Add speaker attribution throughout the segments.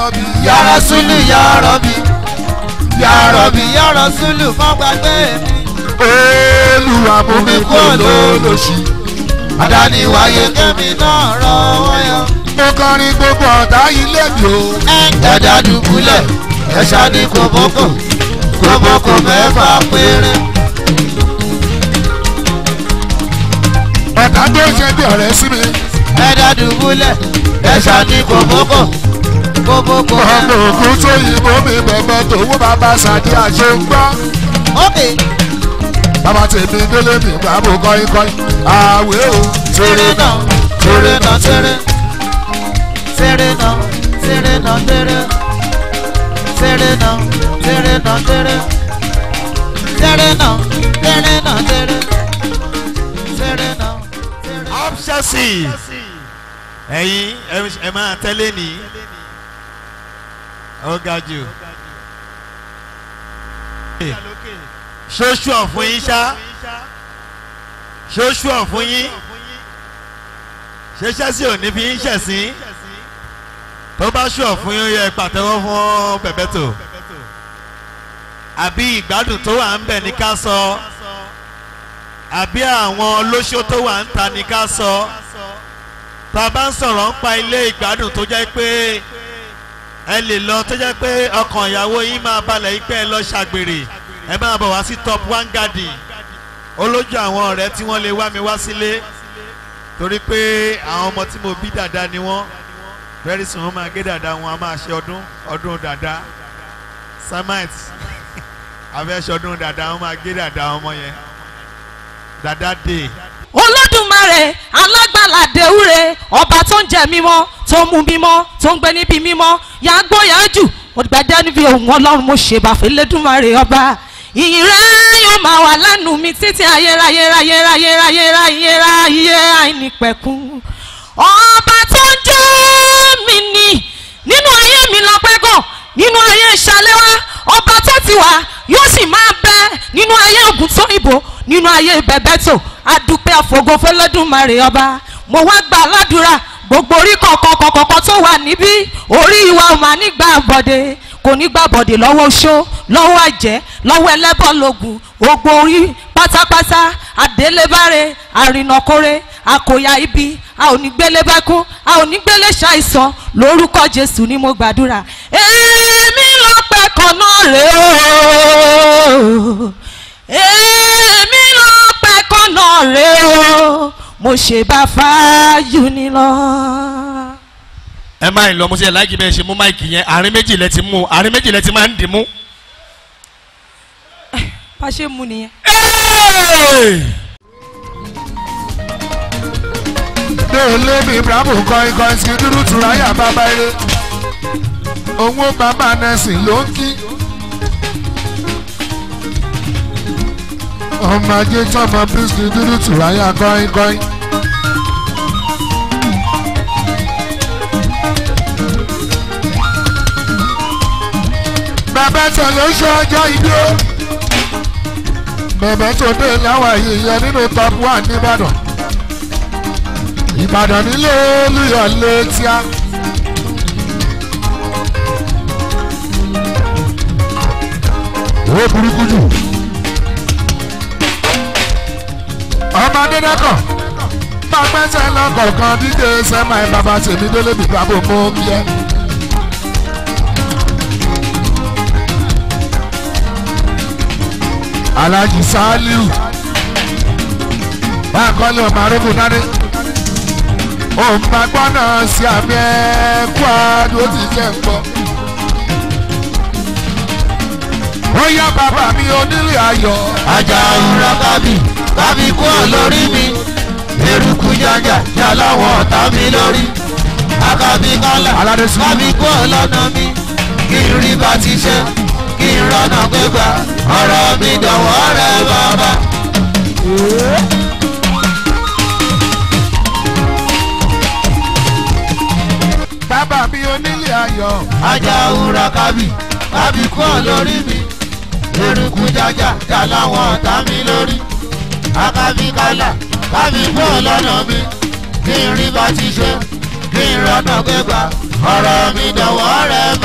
Speaker 1: rọ̀bì
Speaker 2: yàrá sùlù yàrá bí yàrá bí yàrá sùlù má gbàgbé mi.
Speaker 1: olùwà mú mi kú olólòṣì.
Speaker 2: àdáni wáyé kẹ́mi náà rọwọ́ yọ.
Speaker 1: mo kọrin gbogbo ọ̀tá ilé mi o.
Speaker 2: ẹ̀dá dùbúlẹ̀ ẹ̀ṣá ní kòbókò kòbókò mẹ́fà péré.
Speaker 1: ọ̀tá tó ṣe bí ọ̀rẹ́ sí mi.
Speaker 2: ẹ̀dá dùbúlẹ̀ ẹ̀ṣá ní kòbókò kòbókò
Speaker 1: ọmọ
Speaker 2: mẹ́fà.
Speaker 1: ògùn tó yìnbó mi bẹ̀bẹ̀ tòun bàbá sàdí àṣẹ ń gbọ́.
Speaker 2: ókè
Speaker 1: bàbá tèmi délé mi bàbá kọ́yìn kọ́yìn. àwẹ̀ o.
Speaker 2: tèrè náà tèrè náà tèrè tèrè náà tèrè náà tèrè tèrè náà tèrè náà tèrè tèrè náà tèrè náà tèrè tèrè náà tèrè.
Speaker 3: up chelsea ẹ̀yin ẹ- ẹ máa tẹ́lẹ̀ ní ó ga jù ṣóṣù ọ̀fun yín ṣá ṣóṣù ọ̀fun yín ṣé chelsea ò ní fi yín ṣẹ̀sín tó bá ṣù ọ̀fun yín ó yẹ pàtẹ́wọ́ fún bẹ̀bẹ̀tò àbí ìgbádùn tó wà ń bẹ̀ ní ká sọ àbí àwọn olóṣó tó wà ń ta ní ká sọ tá a bá ń sọ̀rọ̀ ń pa ilé ìgbádùn tó jẹ́ pé ẹ lè lọ tó jẹ́ pé ọkàn ìyàwó yín máa balẹ̀ yín pé ẹ lọ ṣàgbèrè ẹ máa bọ̀ wá sí top one garden olójú àwọn ọ̀rẹ́ tí wọ́n lè wá mi wá sílé torí pé àwọn ọmọ tí mo bí dàda ni wọ́n very soon wọ́n máa gé dàda wọn a máa ṣe ọdún ọdún dàda samite àfẹ́ṣe ọdún dàda wọ́n máa gé dàda ọmọ yẹn dàda day
Speaker 4: olódùmarè alágbàlà dèwúre ọba tó ń jẹ mímọ́ tó ń mu mímọ́ tó ń gbé níbi mímọ́ yàgbó yàjù ògbẹ́dẹ́ níbi òun ọlọ́run mo ṣe bàfẹ́ lẹ́dùnmarè ọba ìyìn rẹ̀ yóò máa wà lẹ́nu mi títí ayérayé ayé ayé ayé ayé ayé àìnípẹ̀kun ọba tó ń jẹ́ mi ni nínú ayé mi lọ́pẹ́ gàn nínú ayé ìṣàlẹ́wá ọba tó ti wà yóò sì máa bẹ nínú ayé ògùn tó ìbò nínú ayé bẹ̀bẹ̀tò adúpẹ́ àfọ̀gọ́ fẹlẹ́dùnmarè ọba mo wá gbà ládùúrà gbogbo orí kọ̀ọ̀kan kọ̀ọ̀kan tó wà níbí orí ìwà ò máa nígbà bọ̀dé kò ní gbà bọ̀dé lọ́wọ́ oṣó lọ́wọ́ àjẹ́ lọ́wọ́ ẹlẹ́bọ̀lógún gbogbo orí pátápátá àdélébáre àrìnàkórè àkòyà ibi a ò ní gbélé bẹ́kún a ò ní gbélé ṣàìsàn lórúkọ jésù ni mo gbàdúrà èmi lọ́pẹ́ kan náà rèé o èmi lọ́pẹ́ kan náà rèé o mo ṣe bá fáyú ni lọ.
Speaker 3: ẹ máa ń lọ mo ṣe láìkí bẹ́ẹ̀ ṣe mú máìkì yẹn àárín méjì lẹ ti mú àárín méjì lẹ ti máa ń dì mú.
Speaker 4: bá ṣe mú nìyẹn.
Speaker 1: délé mi bravo kọ́yìn kọ́yìn sí dúdú tùráyà bàbá eré. owó bàbá nẹ́sìn ló ń kí. ọmọ ajé tọmọ bísí dúdú tùráyà kọ́yìn kọ́yìn. bàbá tó ló ṣe ọjọ́ ìbí o. bàbá tó dé láwọn àyè yẹn nínú top one nìbàdàn. ìbàdàn nílé olúyọ̀lé tíá. owó burúkú jù. ọmọ adédọ́kọ̀ máa gbẹ́sẹ̀ lọ́kọ̀ọ̀kan dídé sẹ́mà ẹ̀ bàbá tèmi délé bìbá bò mọ́ bí ẹ. alhaji saliu báńkọ́lé ọmọ arógó dání òun máa gbọ́ náà sí àmì ẹ̀kú àdó ti jẹ́ ń gbọ́. ó yá bàbá mi onílé ayọ̀.
Speaker 2: ajá òwúrọ̀ kábì kábì kú lórí mi eruku jájà já láwọn ọ̀tá mi lórí àkàbí kálà
Speaker 1: Aládé Sùúrù.
Speaker 2: kábì kú lọ́nà mi kí n rí bá ti ṣe kí n rọ́nà gbégbá ọ̀rọ̀ mi dọ̀wọ́ rẹ bàbá.
Speaker 1: bàbá mi onílé ayọ̀.
Speaker 2: ajá òwúrọ̀ kábì kábì kú lórí mi eruku jájà já láwọn ọ̀tá mi lórí àkàbí kálà kábì kú lọ́nà mi kí n rí bá ti ṣe kí n rọ́nà gbégbá ọ̀rọ̀ mi dọ̀wọ́ rẹ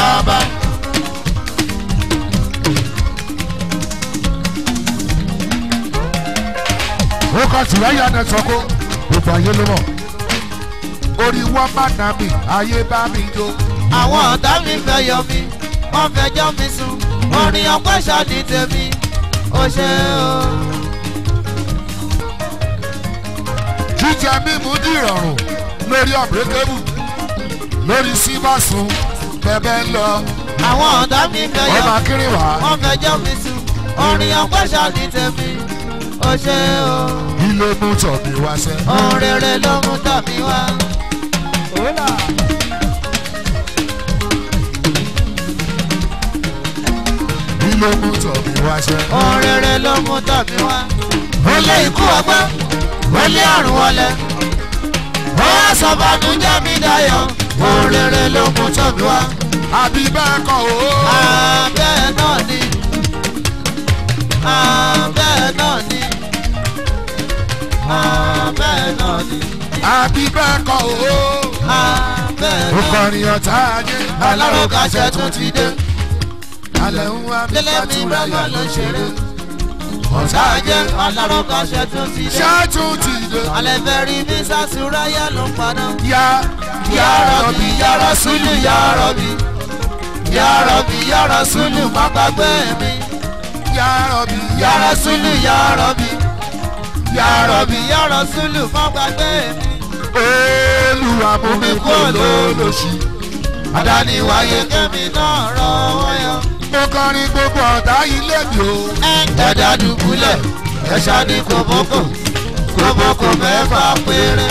Speaker 1: ọkọ̀ tìrẹ́yà náà sọ kó gbogbo ayé ló mọ̀ orí wọn bá nà mí ayé bá mi jó.
Speaker 2: àwọn ọ̀tá mi fẹ́ yọ mí wọ́n fẹ́ jọ́ mi sùn orin ọpẹ́ ṣáàdì tèmi ó ṣe o.
Speaker 1: jíjẹ mímu dìrọ̀rùn lórí ọ̀bẹ́kẹ́bù lórí síbàsùn bẹ́ẹ̀ ń lọ
Speaker 2: àwọn ọ̀tá mi fẹ́ yọ
Speaker 1: ọmọ
Speaker 2: mí
Speaker 1: akínrìnwá
Speaker 2: wọ́n fẹ́ jọ́ mi sùn orin ọpẹ́ ṣáàdì tèmi ó ṣe o.
Speaker 1: ilé mú tọ̀ mí wá sẹ́.
Speaker 2: ohun rere ló mú tọ̀ mí wá.
Speaker 1: ilé mú tọ̀ mí wá sẹ́.
Speaker 2: ohun rere ló mú tọ̀ mí wá. ó lé ikú ọgbọ́n ó lé àrùn wọlé. ó wá sọ bànújẹ́ mi dayọ̀ ohun rere ló mú tọ̀ mí wá.
Speaker 1: àbí bẹ́ẹ̀ kọ́ o.
Speaker 2: abẹ́ náà ni abẹ́ náà ni abẹ́ náà ni
Speaker 1: àbí bẹ́ẹ̀ kọ́ o.
Speaker 2: abẹ́
Speaker 1: ó
Speaker 2: náà ni.
Speaker 1: kọrin ọ̀tá ayé
Speaker 2: aláròkàṣẹ tún ti dé
Speaker 1: alẹ́ ń wá mi
Speaker 2: délé mi
Speaker 1: fàtúrà
Speaker 2: bàbá ló ṣeré
Speaker 1: ọ̀tá ayé
Speaker 2: ṣáájẹ́ aláròkàṣẹ tún ti dé
Speaker 1: ṣáàtún ti dé.
Speaker 2: alẹ́ fẹ́ rí bí sásúráyà ló ń padà.
Speaker 1: yá
Speaker 2: Ya Rabbi, Ya Rasulu, Ya Rabbi. Ya Rabbi, Ya Rasulu, má gbàgbé mi.
Speaker 1: yá rọ̀bì
Speaker 2: Ya Rasulu, Ya Rabbi. Ya Rabbi, Ya Rasulu, má gbàgbé mi.
Speaker 1: olùwà mú mi kú olólòṣì.
Speaker 2: Àdáni wáyé kẹ́mi náà rọwọ́ yọ.
Speaker 1: mo kọrin gbogbo ọ̀tá ilé mi o.
Speaker 2: Ẹ̀dá dùbúlẹ̀, ẹ̀ṣá ní kòbókò. Kòbókò mẹ́fà péré.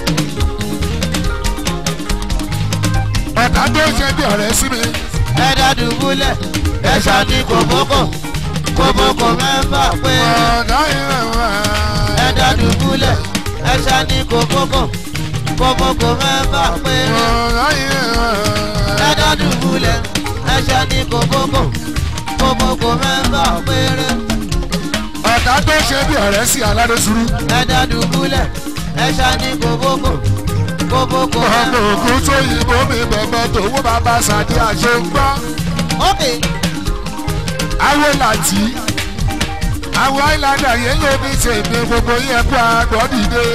Speaker 1: ọ̀tá tó ṣe bí ọ̀rẹ́ sí mi.
Speaker 2: Ẹ̀dá dùbúlẹ̀, ẹ̀ṣá ní kòbókò. Kòbókò mẹ́fà péré.
Speaker 1: ọ̀tá ìrìn wá.
Speaker 2: ẹ̀dá dùbúlẹ̀ ẹ̀ṣá ní kòbókò kòbókò mẹ́fà péré
Speaker 1: ọ̀tá ìrìn wá.
Speaker 2: ẹ̀dá dùbúlẹ̀ ẹ̀ṣá ní kòbókò kòbókò mẹ́fà péré
Speaker 1: ọ̀tá tó ṣe bí ọ̀rẹ́ sí aládé sùúrù.
Speaker 2: ẹ̀dá dùbúlẹ̀ ẹ̀ṣá ní kòbókò kòbókò
Speaker 1: ọmọ
Speaker 2: mẹ́fà.
Speaker 1: ògùn tó yìnbó mi bẹ̀bẹ̀ tòwó bàbá sàdí àṣẹ ń gbọ́.
Speaker 2: ókè
Speaker 1: awo làtí awo àìlànà yẹn ló ní tèmi gbogbo yẹn kó àgbọ̀ dìde.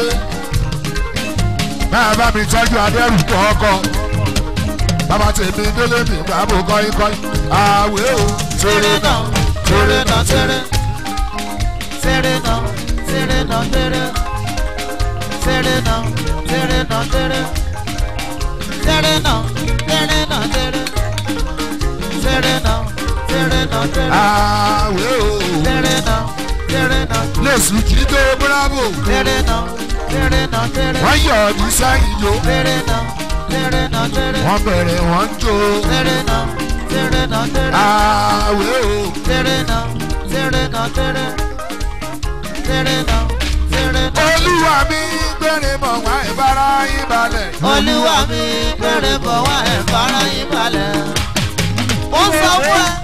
Speaker 1: máa bá mi tọ́jú adẹ́rù kọ́kọ́ bàbá tèmi délé mi bàbá kọ́yìn kọ́yìn àwẹ̀ o.
Speaker 2: tèrè náà tèrè náà tèrè tèrè náà tèrè náà tèrè tèrè náà tèrè náà tèrè tèrè náà tèrè náà tèrè tèrè náà tèrè náà tèrè
Speaker 1: àwẹ̀ o.
Speaker 2: tèrè náà tèrè náà
Speaker 1: lẹ́sù kì í tó bravo.
Speaker 2: tèrè náà tèrè náà tèrè
Speaker 1: wọ́n yọ̀ ọ́ ní sẹ́yìn yo.
Speaker 2: tèrè náà tèrè náà tèrè
Speaker 1: wọ́n bẹ̀rẹ̀ wọ́n ń jó.
Speaker 2: tèrè náà tèrè náà tèrè.
Speaker 1: àwẹ̀ o.
Speaker 2: Tere náà, tere náà, tere. Tere náà, tere náà.
Speaker 1: olúwa mi gbẹ̀rẹ̀ mọ̀ wá ìbára yín balẹ̀.
Speaker 2: Olúwa mi bẹ̀rẹ̀ bọ̀ wá ẹ̀ fara yín balẹ̀. Ó sọ fún ẹ.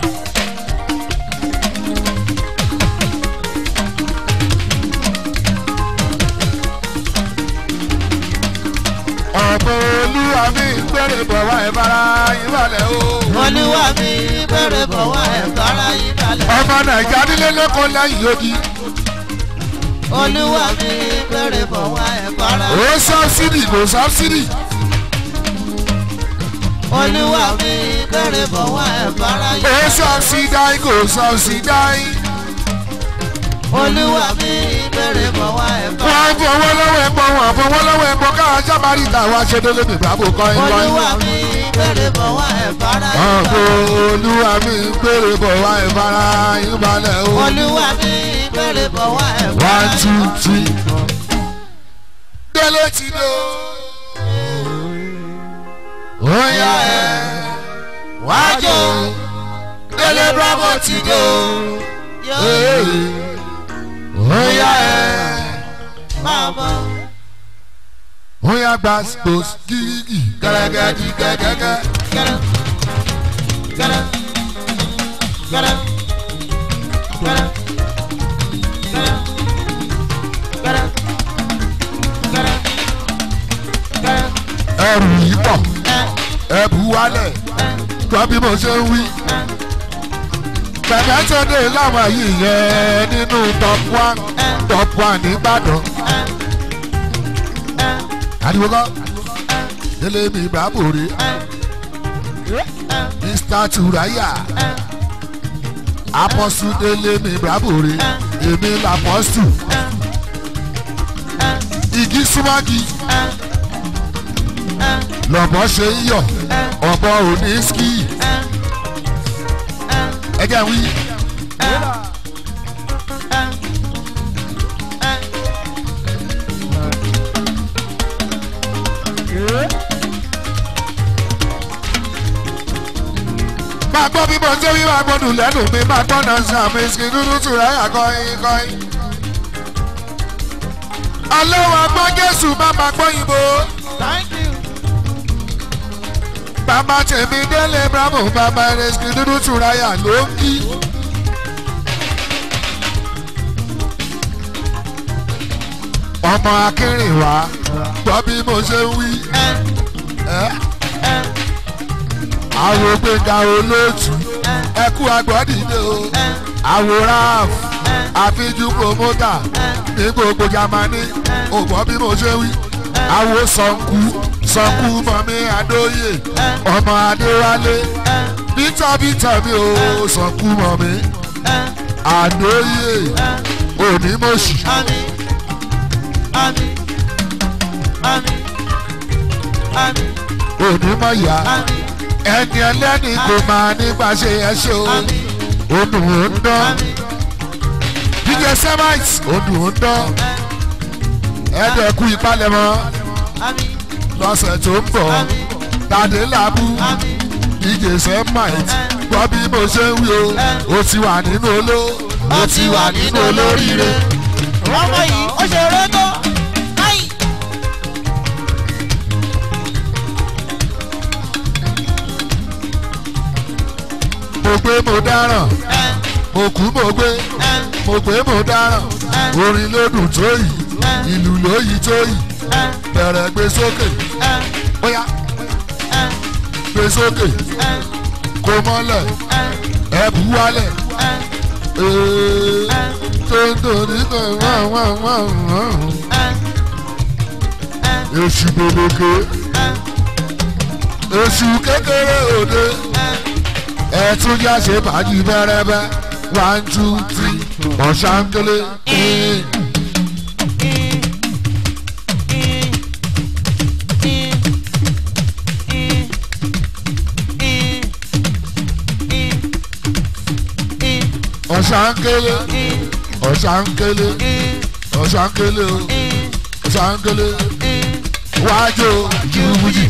Speaker 1: ọ̀pọ̀ olúwa mi gbẹ̀rẹ̀ bọ̀ wá ìbára yín balẹ̀ o.
Speaker 2: Olúwa mi bẹ̀rẹ̀ bọ̀ wá ẹ̀ fara yín balẹ̀.
Speaker 1: ọmọ nàìjíríà nílé lẹ́kọ̀ọ́ lẹ́yìn odi.
Speaker 2: Olúwa mi bẹ̀rẹ̀ bọ̀ wá ẹ̀ fara
Speaker 1: ó sọ́bsìdì kò sọ́bsìdì.
Speaker 2: Olúwa mi bẹ̀rẹ̀ bọ̀ wá ẹ̀ fara yín
Speaker 1: ó
Speaker 2: balẹ̀.
Speaker 1: sọ́bsìdáì kò sọ́bsìdáì.
Speaker 2: Olúwa mi bẹ̀rẹ̀ bọ̀ wá ẹ̀ fara
Speaker 1: wọ́n fọwọ́ lọ́wọ́ ẹ̀pọ̀ wọ́n fọwọ́ lọ́wọ́ ẹ̀pọ̀ káwọn sábàárì tàwa ṣe délé mi bàbá kọ́in kọ́in.
Speaker 2: Olúwa mi bẹ̀rẹ̀ bọ̀ wá ẹ̀ fara yín
Speaker 1: ọ̀pọ̀
Speaker 2: balẹ̀.
Speaker 1: olúwa mi gbẹ̀rẹ̀ bọ̀ wá ìbára yín balẹ̀ o.
Speaker 2: Olúwa mi bẹ̀rẹ̀ bọ̀ wá ẹ̀
Speaker 1: one
Speaker 2: fara
Speaker 1: two
Speaker 2: yín
Speaker 1: three. délé ti dé o. ó yá ẹ wájú délé bravo ti dé o.
Speaker 2: Yóò
Speaker 1: ó yá ẹ
Speaker 2: máa bọ̀.
Speaker 1: ó yá gba spos gírígì gẹ́gẹ́dì gẹ́gẹ́gẹ́.
Speaker 2: Gẹ́rẹ́ gẹ́rẹ́ gẹ́rẹ́ gẹ́rẹ́ gẹ́rẹ́ gẹ́rẹ́ gẹ́rẹ́ gẹ́rẹ́
Speaker 1: ẹrù yìí pọ̀
Speaker 2: ẹ
Speaker 1: ẹbù wálẹ̀
Speaker 2: ẹ
Speaker 1: gbọ́ bí mo ṣe ń wí.
Speaker 2: ẹ
Speaker 1: bẹ̀rẹ̀ tó dé láwọn yìí yẹn nínú top one.
Speaker 2: ẹ
Speaker 1: top one nìbàdàn ariwo kọ́ délé mi bravo rè mr turaya apọ́sù délé mi bravo rè èmi làpọ́sù igi súnmọ́gi lọ́bọ̀ ṣe ń yọ̀ ọ̀bọ òní ski ẹgẹ́ wí. máa gbọ́ bí mo ṣe wí máa gbọ́dọ̀ lẹ́nu mi máa gbọ́ náà sàmì ìsìn dúdú tura yà kọ́yìn kọ́yìn. ọlọ́wọ́ gbọ́ jésù má máa gbọ́ yìnbó.
Speaker 2: Thank you.
Speaker 1: bàbá tèmi délé bravo bàbá ìrẹsì dúdú tura yà ló ń kí. ọmọ akínrìnwá gbọ́ bí mo ṣe ń wí. ẹ́ àwọn gbẹ̀ngà olóòtú ẹkú agbọ́dìde o àwòrán àfijù promoter ní gbogbo jamani ògbọ́n bí mo ṣe wí àwo sọ̀nkú sọ̀nkú mọ̀mí adóyè ọmọ adéwálé bítọ̀ bítọ̀ mi ò sọ̀nkú mọ̀mí adóyè onímọ̀ṣì
Speaker 2: Ami. Ami. Ami. Ami.
Speaker 1: onímọ̀yà
Speaker 2: Ami.
Speaker 1: ẹni ẹlẹ́ni kò máa nípa ṣe ẹ ṣe o
Speaker 2: Ami.
Speaker 1: odùn ó ń dán
Speaker 2: Ami.
Speaker 1: dj semite odùn ó ń dán ẹ̀ẹ́dẹ̀kú ìpalẹ̀mọ́
Speaker 2: Ami.
Speaker 1: lọ́sẹ̀ tó ń bọ̀
Speaker 2: Ami.
Speaker 1: tàdé làbú
Speaker 2: Ami.
Speaker 1: dj semite gbọ́ bí mo ṣe ń wí o ó ti wà nínú oló ó ti wà nínú olóríire.
Speaker 2: ọmọ yìí ó ṣe eré tó. Ai.
Speaker 1: mo gbé mo dáràn
Speaker 2: Ẹ.
Speaker 1: mo kú mo gbé
Speaker 2: Ẹ.
Speaker 1: mo gbé mo dáràn orin ló dùn tó yìí ìlú ló yìí tó yìí
Speaker 2: Ẹ.
Speaker 1: bẹ̀rẹ̀ gbé sókè
Speaker 2: Ẹ.
Speaker 1: bóyá
Speaker 2: Ẹ.
Speaker 1: gbé sókè
Speaker 2: Ẹ.
Speaker 1: kó mọ́lẹ̀
Speaker 2: Ẹ.
Speaker 1: ẹ bú wálẹ̀
Speaker 2: Ẹ.
Speaker 1: ee tó ń torí kan wọ́n wọ́n wọ́n wọ́n
Speaker 2: Ẹ. Ẹ.
Speaker 1: èṣù gbèlèké èṣù kékeré òde ẹ tún já ṣe bàjì bẹ́rẹ́bẹ́ one two three ọ̀ṣánkélé. ọ̀ṣánkélé ọ̀ṣánkélé ọ̀ṣánkélé o ọ̀ṣánkélé wájú jùbùjì.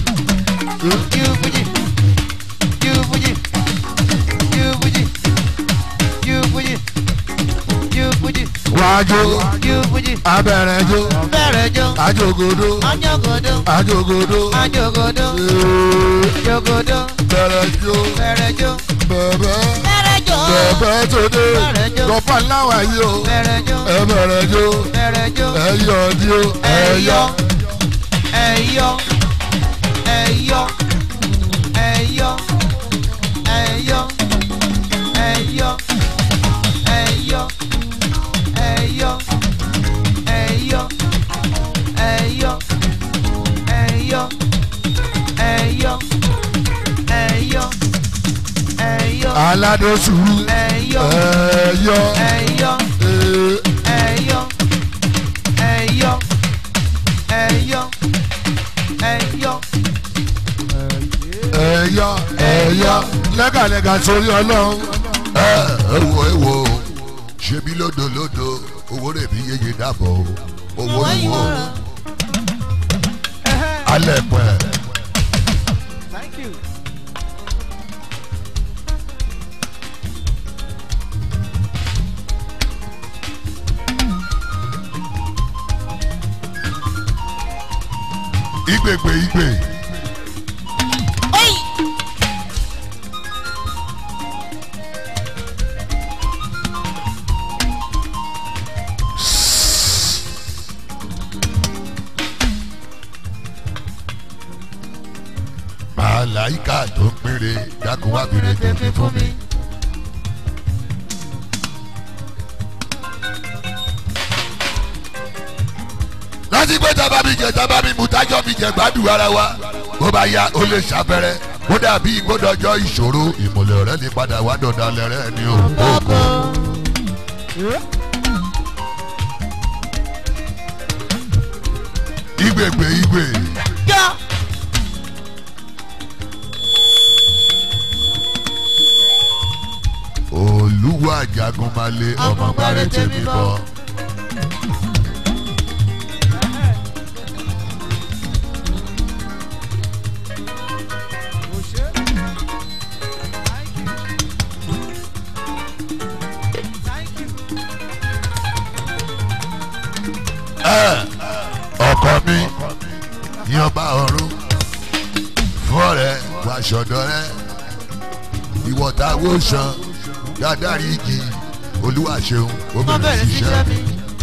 Speaker 1: wájú abẹ́rẹ́ jó
Speaker 2: Bẹ̀rẹ̀ jó,
Speaker 1: ajogodo
Speaker 2: ọjọ́gòdó,
Speaker 1: ajogodo
Speaker 2: ajogodo,
Speaker 1: ee,
Speaker 2: jogodo,
Speaker 1: bẹ̀rẹ̀ jó
Speaker 2: bẹ̀rẹ̀ jó,
Speaker 1: bẹ̀bẹ̀
Speaker 2: bẹ̀rẹ̀ jó,
Speaker 1: bẹ̀bẹ̀ tó dé
Speaker 2: Bẹ̀rẹ̀ jó.
Speaker 1: gọ́fà láwà yìí o
Speaker 2: bẹ̀rẹ̀ jó,
Speaker 1: ẹ bẹ̀rẹ̀ jó
Speaker 2: bẹ̀rẹ̀ jó,
Speaker 1: ẹ yọ ọdí o ẹ yọ
Speaker 2: ẹ̀yọ́, ẹ̀yọ́, ẹ̀yọ́, ẹ̀yọ́, ẹ̀yọ́, ẹ̀yọ́, ẹ̀yọ́, ẹ̀yọ́, ẹ̀yọ́, ẹ̀yọ́, ẹ̀yọ́, ẹ̀yọ́, ẹ̀yọ́,
Speaker 1: aládé sùúrù
Speaker 2: ẹ̀yọ́,
Speaker 1: ẹ yọ
Speaker 2: ẹ̀yọ́,
Speaker 1: ee,
Speaker 2: ẹ̀yọ́, ẹ̀yọ́, ẹ̀yọ́, ẹ̀yọ́.
Speaker 1: ẹ yọ ẹ yọ lẹ́gàlẹ́gà torí ọlọ́run.
Speaker 5: ẹ ẹ wo ẹ wo ṣebí lódòlódò owó rẹ̀ bí yeye dàbọ̀ o owó ni wo alẹ́ pẹ́.
Speaker 2: Thank you.
Speaker 5: ìgbègbè ìgbè màláìka tó ń péré dákun wá bèrè tèmi fún mi. rántí pé tábà mi jẹ tábà mi mu tájọ́ mi jẹ gbádùn ara wa bó bá yá ó lè ṣàpẹrẹ kó dàbí ìgbódọjọ́ ìṣòro ìmùlẹ̀ rẹ ní padà wá dọ̀dálẹ̀ rẹ ní òkòkò. ìgbègbè ìgbè
Speaker 2: yá
Speaker 5: olúwa jagun máa lé ọmọ gbárẹ́ tèmi bọ̀. ọkọ mi ní ọba ọ̀run fún ọ̀rẹ́ wàṣọdọ rẹ ìwọta wo san dáadáa igi olúwa ṣeun ó
Speaker 2: wọ́n
Speaker 5: bẹ̀rẹ̀
Speaker 2: bẹ̀rẹ̀
Speaker 5: sí
Speaker 2: sí
Speaker 5: iṣẹ́
Speaker 2: iṣẹ́ mi.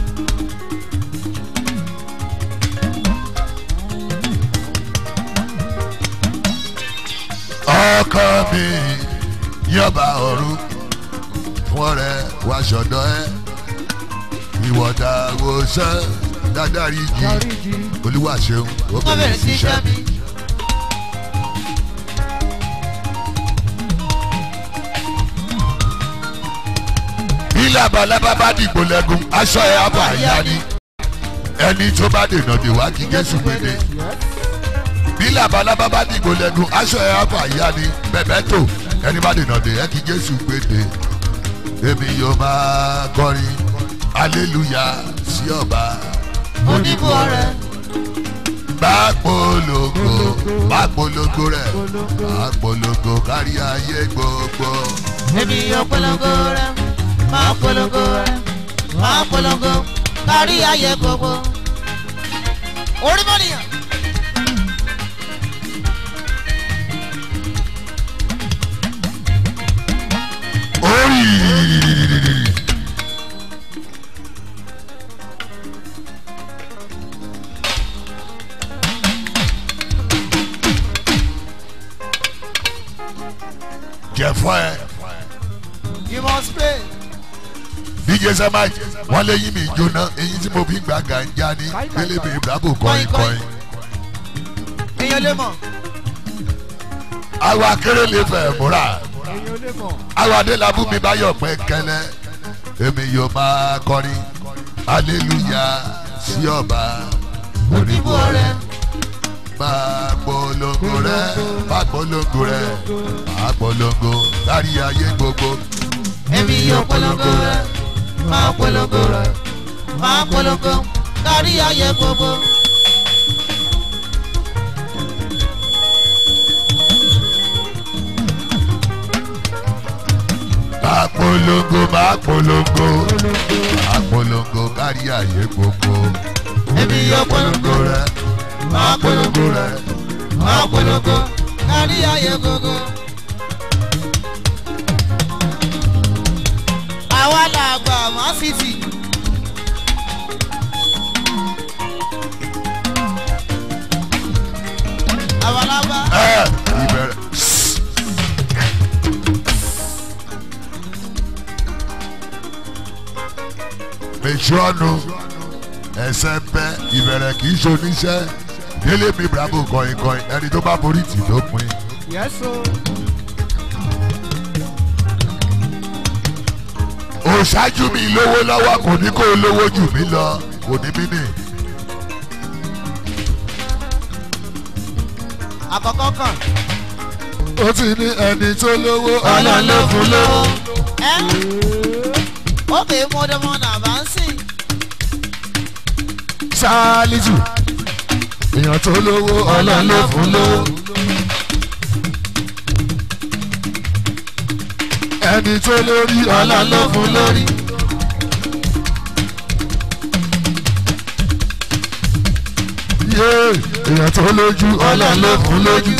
Speaker 5: ọkọ mi ní ọba ọ̀run fún ọ̀rẹ́ wàṣọdọ ẹ ìwọta wo san dáadáa igi olúwa ṣeun ó
Speaker 2: wọ́n
Speaker 5: bẹ̀rẹ̀
Speaker 2: bẹ̀rẹ̀
Speaker 5: sí
Speaker 2: sí
Speaker 5: iṣẹ́
Speaker 2: iṣẹ́ mi.
Speaker 5: bí labalábá bá dìgbò lẹ́gùn aṣọ ẹ̀ àbọ̀ àyà ni ẹni tó bá dènà dè wá kí jésù gbèdé bí labalábá bá dìgbò lẹ́gùn aṣọ ẹ̀ àbọ̀ àyà ni bẹ̀bẹ̀ tó ẹni bá dènà dè ẹ́ kí jésù gbèdé èmi yóò máa kọrin aleluya sí ọba
Speaker 2: oníbù ọrẹ
Speaker 5: bá polongo bá polongo rẹ̀ bá polongo kárí ayé gbogbo.
Speaker 2: èmi yóò polongo rẹ máa polongo rẹ máa polongo kárí ayé gbogbo. orí mọ́nìyàn.
Speaker 5: orí. jẹ̀fọ́ ẹ
Speaker 2: you must pray.
Speaker 5: dj sama wọn lé yín mi jóná eyín tí mo fi gbà gànjá ní pélébé bravo kọrin kọrin
Speaker 2: èèyàn lè mọ̀.
Speaker 5: àwọn akéré lè fẹ́ múra àwọn adélábù mi bá yọ̀ pẹ́ kẹlẹ́ èmi yóò máa kọrin hallelujah sí ọba
Speaker 2: oníbù ọrẹ
Speaker 5: máa polongo rẹ máa polongo rẹ máa polongo kárí ayé gbogbo
Speaker 2: èmi yóò polongo rẹ máa polongo rẹ máa polongo kárí ayé gbogbo.
Speaker 5: máa polongo máa polongo máa polongo kárí ayé gbogbo
Speaker 2: èmi yóò polongo
Speaker 5: polongo rẹ máa polongo rẹ
Speaker 2: máa polongo kárí ayé gbogbo. àwa là gbà má fífi. àwa là bá.
Speaker 5: ẹ ìbẹ̀rẹ̀. Mèsì ọ̀nù ẹsẹ̀ ń bẹ́ ìbẹ̀rẹ̀ kì í ṣoníṣẹ́ délé mi bravo kọ̀ìn kọ̀ìn ẹni tó bá borí tì ló pin. òṣáájú mi lówó lọ́wọ́ kò ní kó lówó jù mí lọ kò ní mí nì.
Speaker 2: àkọ́kọ́ kan.
Speaker 1: ó ti ní ẹni tó lówó
Speaker 2: ọlọ́run ló fún lówó. ẹ ó kè é mọ́dọ́mọ́ náà bá ń sìn.
Speaker 1: ṣáálíjù èèyàn tó lówó ọlọ́run ló fún lówó. ẹni tó lórí ọlọ́run ló fún lórí. yé èèyàn tó lójú ọlọ́run ló fún lójú.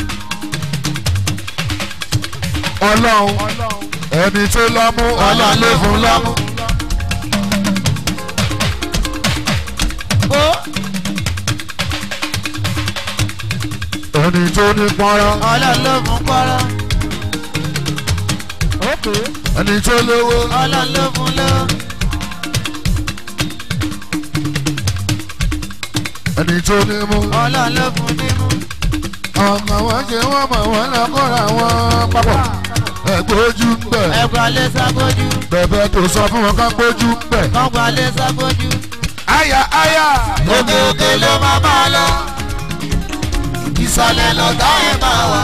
Speaker 1: ọlọ́run ẹni tó lọ́mú ọlọ́run ló fún lọ́mú.
Speaker 2: ó
Speaker 1: ẹni tó ní pọ́nrán
Speaker 2: ọlọ́run ló fún pọ́rọ́.
Speaker 1: ẹni tó lówó
Speaker 2: ọlọ́run ló fún lówó.
Speaker 1: ẹni tó ní mú
Speaker 2: ọlọ́run ló fún ní mú.
Speaker 1: ọkàn wọn ṣe wọn mọ wọn lọ kóra wọn papọ̀ ẹgbẹ́ ojú ń bẹ̀
Speaker 2: ẹ̀gbọ́n lé sábójú.
Speaker 1: bẹ̀bẹ̀ tó sọ fún wọn ká gbójú ń bẹ̀.
Speaker 2: kọ́gbọ́n lé sábójú.
Speaker 1: àyà àyà
Speaker 2: òkè òkè ló máa bá a lọ. ìsàlẹ̀ lọ́tà ẹ̀ máa wà.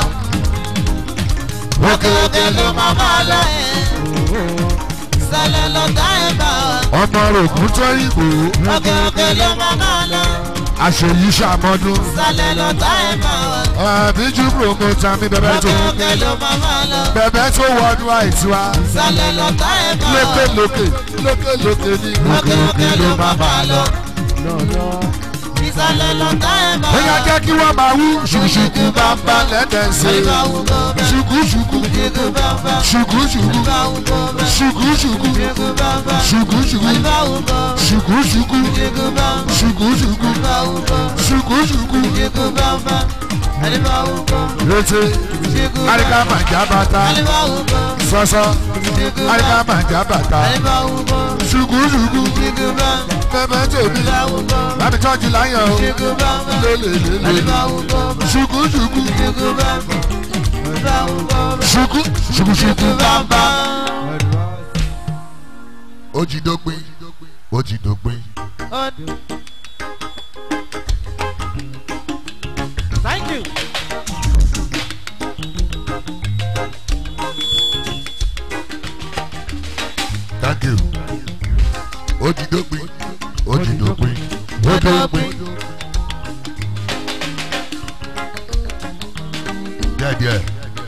Speaker 2: òkè òkè ló máa bá a lọ. ìsàlẹ̀ lọ́tà ẹ̀ máa wà.
Speaker 1: ọmọ rògùn tó ìgbò
Speaker 2: òkè òkè ló máa bá a lọ.
Speaker 1: àṣeyí ṣàmọdún
Speaker 2: ìsàlẹ̀ lọ́tà ẹ̀ máa wà.
Speaker 1: àbíjú promoter mi bẹ̀bẹ̀ tó
Speaker 2: òkè òkè ló máa bá a lọ.
Speaker 1: bẹ̀bẹ̀ tó wọnú àìsíwá
Speaker 2: ìsàlẹ̀ lọ́tà ẹ̀ máa wà.
Speaker 1: lókè lókè lókè lókè ní
Speaker 2: òkè òkè ló máa bá a lọ. ìsàlẹ̀ lọ́tà ẹ̀ máa
Speaker 1: bóyá
Speaker 2: wà.
Speaker 1: jẹ́ kí wọ́n máa wú ṣùkùṣùkù bá ń bá lẹ́dẹ̀ ṣe
Speaker 2: àyíká wù kó bẹ́ẹ̀.
Speaker 1: ṣùkùṣùkù
Speaker 2: ìdíkù bá ń bá.
Speaker 1: ṣùkùṣùkù
Speaker 2: àyíká wù kó bẹ́ẹ̀.
Speaker 1: ṣùkùṣùkù
Speaker 2: ìdíkù bá ń bá.
Speaker 1: ṣùkùṣùkù
Speaker 2: àyíká wù kó bẹ́ẹ̀.
Speaker 1: ṣùkùṣùkù
Speaker 2: ìdíkù bá ń bá.
Speaker 1: ṣùkùṣùkù
Speaker 2: àyíká wù kó bẹ́ẹ̀.
Speaker 1: ṣùkùṣùkù
Speaker 2: ìdíkù bá ń bá. àyíká wù kó bẹ́ẹ̀.
Speaker 1: létí
Speaker 2: ìdíkù bá ń
Speaker 1: àríkà
Speaker 2: bá.
Speaker 1: màjà bàtà
Speaker 2: àyíká wù kó bẹ́ẹ̀.
Speaker 1: sọ́sọ́
Speaker 2: ìdíkù bá ń
Speaker 1: àríkà
Speaker 2: bá.
Speaker 1: màjà bàtà
Speaker 2: àyíká wù kó bẹ́ẹ̀.
Speaker 1: ṣùkùṣùkù
Speaker 2: ìdíkù bá ń bá.
Speaker 1: bẹ́ẹ̀ tèmi
Speaker 2: àyíká wù kó bẹ́ẹ̀.
Speaker 1: láti tọ́jú láyọ̀ o
Speaker 2: ìdíkù bá ń bá.
Speaker 1: lélelele
Speaker 2: àyíká wù kó bẹ́ẹ̀.
Speaker 1: ṣùkùṣùkù
Speaker 2: ìdíkù bá ń bá. àyíká wù kó bẹ́ẹ̀.
Speaker 1: ṣùkù ṣùkùṣùkù
Speaker 2: ìdíkù bá ń bá.
Speaker 5: ó ti dópin ó ti dópin.
Speaker 2: Thank you.
Speaker 5: thank you ó ti dópin ó ti dópin ó dópin. díẹ̀díẹ̀.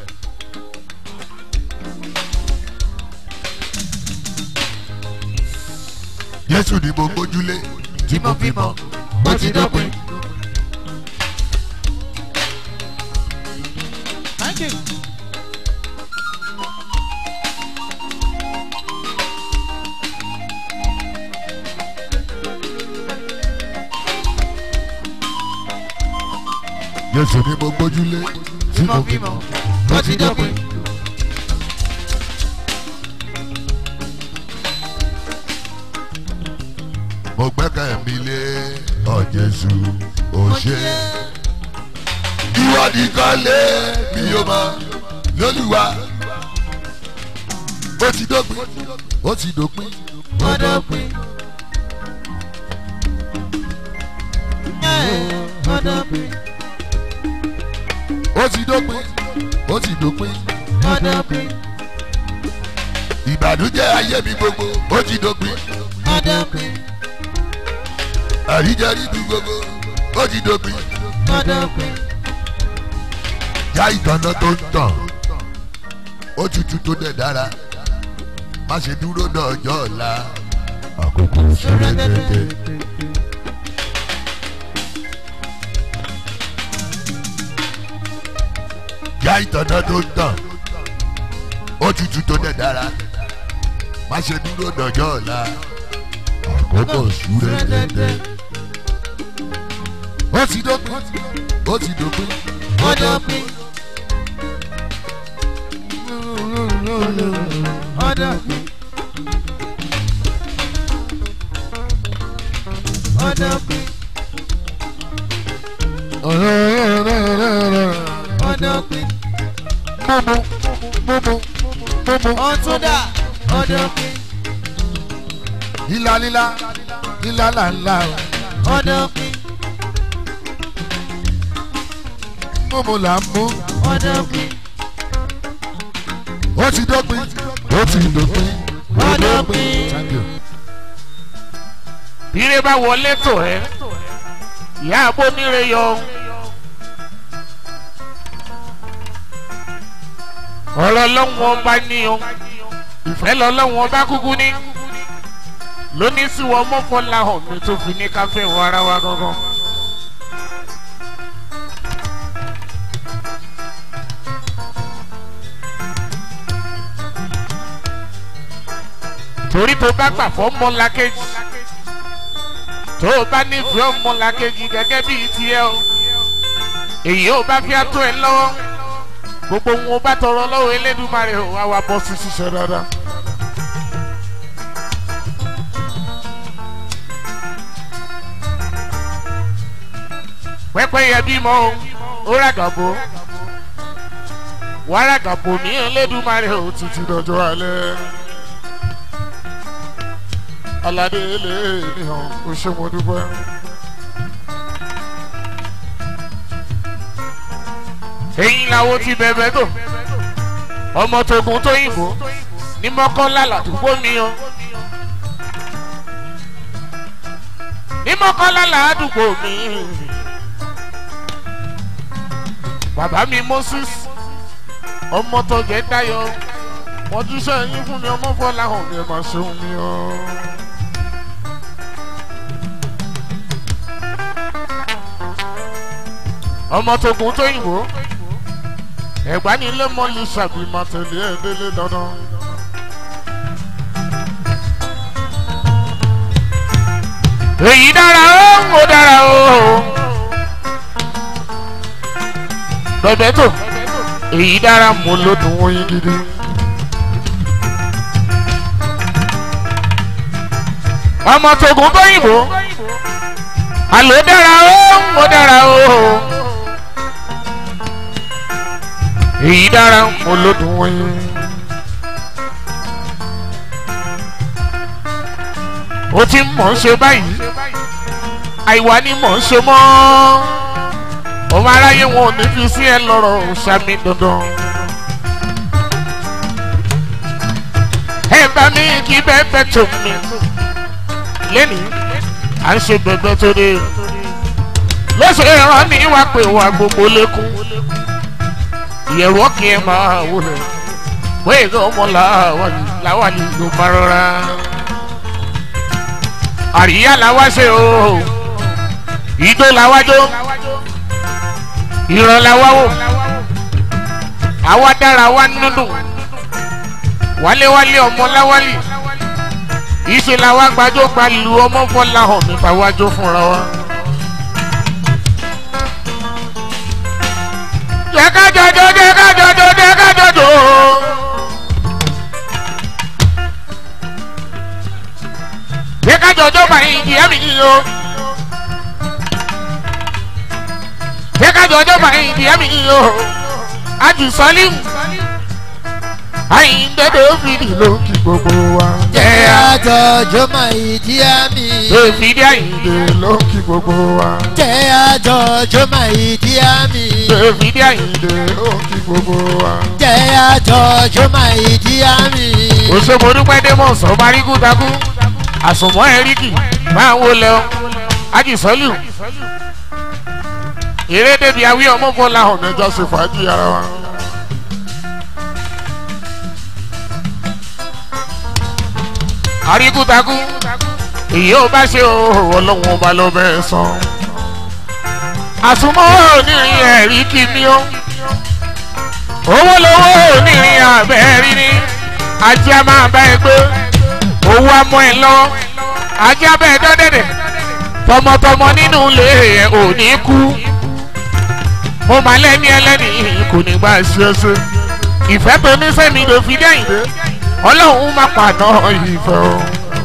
Speaker 5: Jésù ni mo gbójúlé tí mo fi mọ̀ ó ti dópin.
Speaker 2: Thank you.
Speaker 5: Jésù ni mo gbójúlé tí mo fi mọ̀ ó ti dópin. mo gbẹ́kẹ̀ mi lé ọ Jésù ó ṣe. ìwọ nìkan lé mi yóò mọ lólùwà. ó ti dópin ó ti dópin ó dópin.
Speaker 2: Ọdọ̀pin,
Speaker 5: ó ti dópin ó ti dópin.
Speaker 2: ọdọ̀pin,
Speaker 5: ìbànújẹ́ ayé mi gbogbo ó ti dópin.
Speaker 2: ọdọ̀pin,
Speaker 5: àríjẹ́rí mi gbogbo ó ti dópin.
Speaker 2: ọdọ̀pin,
Speaker 5: já ìtànà tó ń tàn ó tutù tó dẹ̀ dára má ṣe dúró náà ọjọ́ ọ̀la àkókò ṣẹlẹ̀ tètè. já ìtànà tó ń tàn ó tutù tó dẹ̀ dára má ṣe dúró náà ọjọ́ ọ̀la àkókò ṣúrẹ́ tètè. ó ti dópin ó ti dópin.
Speaker 2: ọdọ̀pin, ọdọ̀pin, ọdọ̀pin, ọdọ̀pin, ọtúndà, ọdọ̀pin,
Speaker 1: lílá lílá lílá làlá
Speaker 2: ọdọ̀pin,
Speaker 1: mímú là ń mú
Speaker 2: ọdọ̀pin,
Speaker 1: ó ti dópin ó ti dópin ó
Speaker 2: ọdọ̀pin.
Speaker 1: Thank you.
Speaker 6: bíire bá wọlé tò ẹ́ ìyá abóníire yọ ọ̀rọ̀ lọ́wọ́ ọba ní o ìfẹ́ lọ́lọ́wọ́ ọba kúkú ní lónìí sí wọn mọ́kànlá hàn mi tó fi ní káfẹ́ wọ ara wa gangan. torí tó bá gbà fọ́ mọ́lákejì tó o bá nífẹ̀ẹ́ ọmọlàkejì gẹ́gẹ́ bíi tiẹ̀ o èyí ò bá fi àtọ́ ẹ lọ́wọ́ gbogbo wọn ò bá tọrọ lọ́wọ́ elédùnmarè ò wá wá bọ́ sí ṣiṣẹ́ dáadáa. pẹ́pẹ́yẹ bímọ o ó ràgàbó wàá ràgàbó ní ẹlẹ́dùnmarè o títí dọjọ́ alẹ́ aládé lè níhàn o ṣe mo dúpẹ́. èyí làwọn ti bẹ̀bẹ̀ tó ọmọ tógun tó yìnbó ní mọ́kànlá làdúgbò mi o ní mọ́kànlá làdúgbò mi bàbá mi moses ọmọ tọjẹ dayọ wọn jíṣẹ yín fún mi ọmọ fọlá hàn mi ẹ máa ṣeun mi o. ọmọ tógun tó yìnbó ẹ̀gbá ni ilé mọ́lì ṣàbí máa tẹ̀lé ẹ̀ délé dandan. èyí dára ó ó dára ó bẹ̀bẹ̀ tó èyí dára mo ló dùn oyin gidi. ọmọ tógun tó yìnbó àló dára ó ó dára ó èyí dára mo ló dùn oyin. ó ti mọ̀ ń ṣe báyìí àìwá ni mọ̀ ń ṣe mọ́ ọmọ aráyé wọn ò ní fi sí ẹ lọ́rọ̀ ṣàmì dandan. ẹ bá mi kí bẹ́ẹ̀ tó mi lẹ́nìí à ń ṣe bẹ́ẹ̀ tó dé lọ́sẹ̀ ẹ̀rọ ní wàá pè wá gbogbo lẹ́kùn ìyẹ̀rù ọ̀kì ẹ̀ máa wọlé bóyá ìgbà ọmọ làwálì ló máa rọra àríyá làwa ṣe o ìjó làwa jó ìran làwa wò àwa dára wa nínú wáléwálé ọmọ láwálì ìṣe làwa gbàjọ gbalu ọmọ fọlá hàn mi fàwájọ fúnra wa. jẹ́ ká jọjọ jẹ́ ká jọjọ jẹ́ ká jọjọ. jẹ́ ká jọjọ́ báyìí ìyá mi yìí o. jẹ́ ká jọjọ́ báyìí ìyá mi yìí o. àjù sọ́límù. àyíǹdẹ́dẹ́ òfìdí ló kí gbogbo wa.
Speaker 2: jẹ́ àjọjọ́ máa ìdí àmì.
Speaker 6: òfìdí àyíǹde ló kí gbogbo wa.
Speaker 2: jẹ́ àjọjọ́ máa ìdí àmì.
Speaker 6: òfìdí àyíǹde ló kí gbogbo wa.
Speaker 2: jẹ́ àjọjọ́ máa ìdí àmì.
Speaker 6: òṣèmọdúpẹ́ démọ̀ sọ marígù takú àsùnmọ́ ẹ̀ríkì máa ń wọlé ọ ajísọ́lù eré débi awí ọmọ bọ́lá hàn mẹ́jọ ṣe fàájì ara wa. àríkù takú èyí ò bá ṣe òhò ọlọ́run ọba ló bẹ́ẹ̀ sàn. àsùnmọ́ onírin ẹ̀ríkì ni ó owó lówó onírin àbẹ́ẹ̀rí ni ajé a máa bá ẹ gbé owó amọ ẹ lọ ajá bẹ́ẹ̀ dọ́dẹ̀dẹ̀ tọmọtọmọ nínú ilé ẹ ò ní kú mo máa lẹ́ni ẹlẹ́ni kò ní gbà ṣe é ṣe ìfẹ́ tó ní sẹ́mi ló fi dẹ́yìn dé ọlọ́run má pàná ìfẹ́ o.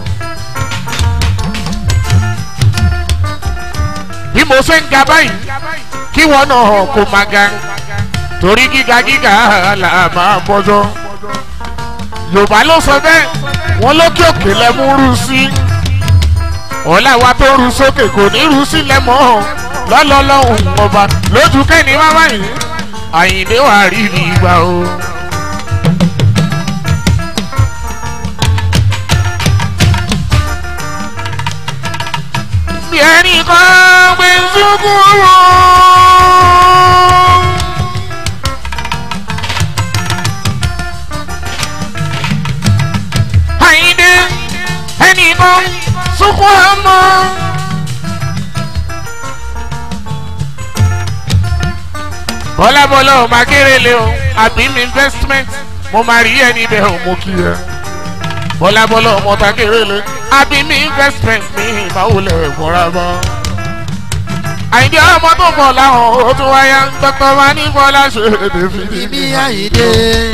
Speaker 6: bí mo ṣe ń ga báyìí kí wọn náà kó máa ga torí gíga gíga là máa bọ́jọ́ yorùbá ló sọ bẹ́ẹ̀ wọ́n lókè òkè lẹ́mú rú sí ọ̀la wa tó rú sókè kò ní rú sílẹ̀ mọ́ lọ́lọ́lọ́hùn ọba lójú kẹ́ni wá wáyé àyìnbé wà rí rí gbà o. bí ẹnì kan gbé sunkún wọn. àyìndé ẹnìkan sunkún ọmọ. bọ́lábọ́lá ò máa kéré lé o àbí mi investment mo máa rí ẹni bẹ́ẹ̀ ò mú kí ẹ. bọ́lábọ́lá ọmọ ta kéré lé àbí mi investment mi ìmáwó lẹ̀ fọ́ra bọ́. àyìndé ọmọ tó bọ̀ láwọn ó tún wáyà ń tọ́tọ́ máa ní bọ́lá ṣe èdè fìdí.
Speaker 2: Ibi àyídé.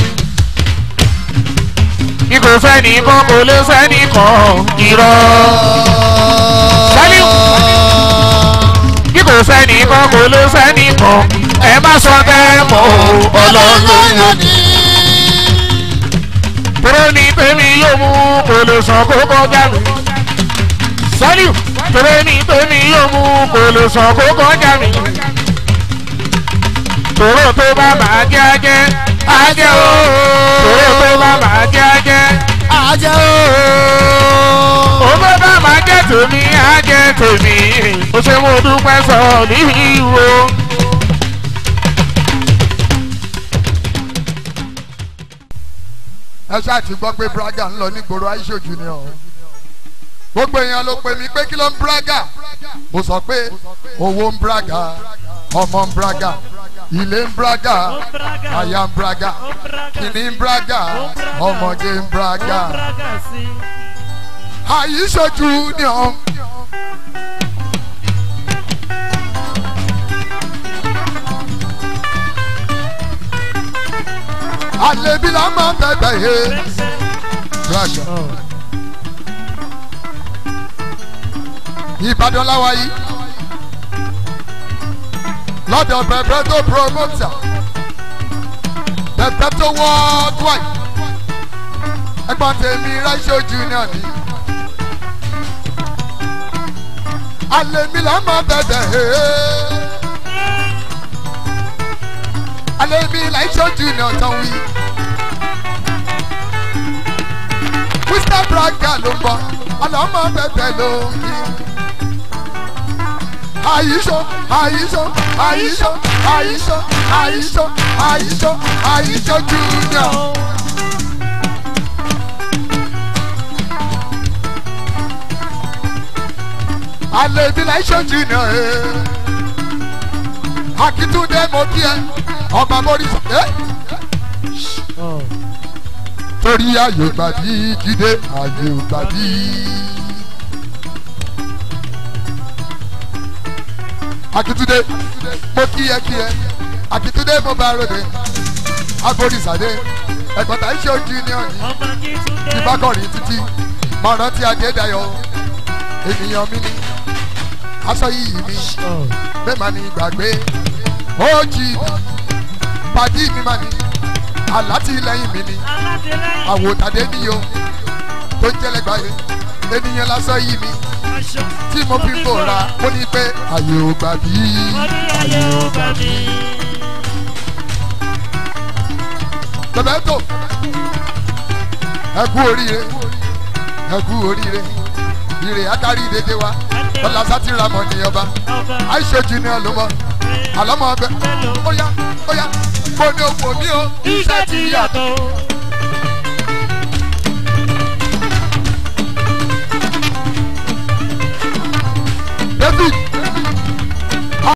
Speaker 6: ikò sẹ́ni kan kò lè sẹ́ni kan irọ́. Sálíù. bí kò sẹ́ni kan kò lè sẹ́ni kan ẹ má sọ bẹ́ẹ̀ mọ́ o ọlọ́run ló yàn ní. tóró ní tèmi yóò mú kò lè sàn kó kọjá mi. sọ́líù tóró ní tèmi yóò mú kò lè sàn kó kọjá mi. tóró tó bá máa jẹ́ ajẹ́ ajẹ́ o. tóró tó bá máa jẹ́ ajẹ́
Speaker 2: ajẹ́ ooo.
Speaker 6: owó bá máa jẹ́ tèmi á jẹ́ tèmi ó ṣe mo dúpẹ́ sọ níhìíwò.
Speaker 5: ẹ ṣáà ti gbọ́ pé braga ń lọ nígboro aishoju ni ọ gbogbo èèyàn ló pè mí pé kí ló ń braga mo sọ pé owó ń braga ọmọ ń braga ilé ń braga aya ń braga kìnní ń braga ọmọge ń braga aishoju ni ọ. àlebi la máa bẹ̀bẹ̀ yé braga. ìbàdàn láwa yìí lọ́dọ̀ bẹ̀bẹ̀ tó promoter bẹ̀bẹ̀ tó worldwide ẹgbọ́n tèmi ráṣẹ́ junior ni àlebi la máa bẹ̀bẹ̀ yé àlebi la ṣe junior tán wí. Mr. Braga ló ń bọ̀, àlọ́mọ bẹ̀bẹ̀ ló ń kí. Àyíṣọ́, àyíṣọ́, àyíṣọ́, àyíṣọ́, àyíṣọ́, àyíṣọ́, àyíṣọ́ junior. Àlèbí la ṣe junior ẹ̀. Akitunde mo kí ẹ, ọba Morris ẹ̀. Torí ayò gbàdí jíde ayò gbàdí. Akitunde mo kí ẹ kí ẹ, Akitunde mo bá ròde, Aborisade, ẹ̀gbọ́n tà ń ṣe junior ni ìbákọ̀rin títí máa rántí adédayọ̀ ènìyàn mi ni aṣọ yìí mi bẹ́ẹ̀ máa ní gbàgbé ó jì mí pàdí mi máa ní alátìlẹyìn mi ni àwòtàdé ni o tó ń jẹ́lẹ̀ gbáyé ènìyàn lásán yìí mi tí mo fi ń bòra ó ní pé àyè ò gbà bí àyè ò gbà bí. tẹ̀bẹ́tò ẹ kú oríire ẹ kú oríire ire adarí dédé wa lọ́la sátìrà mọ̀ ní ọba àìṣojú ni ọlọ́mọ àlọ́mọ ọbẹ̀ óyá óyá mo ní owó mi o
Speaker 7: iṣẹ́ ti yàtọ̀